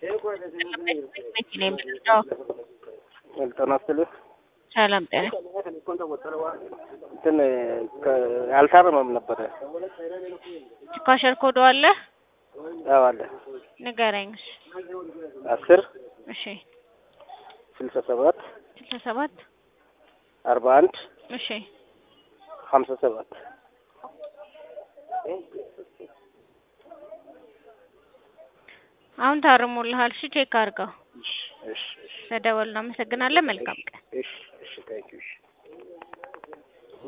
መኪና የምትነዳው? ጤና ይስጥልኝ። ሰላም ጤና እንትን አልታረመም ነበረ። ኳሸር ኮዶ አለ አዎ አለ። ንገረኝ። አስር እሺ ስልሳ ሰባት ስልሳ ሰባት አርባ አንድ እሺ ሀምሳ ሰባት አሁን ታርሞልሃል። እሺ ቼክ አድርገው። እሺ እሺ እሺ ስለደወልን እናመሰግናለን። መልካም ቀን። እሺ እሺ ታንኪዩ እሺ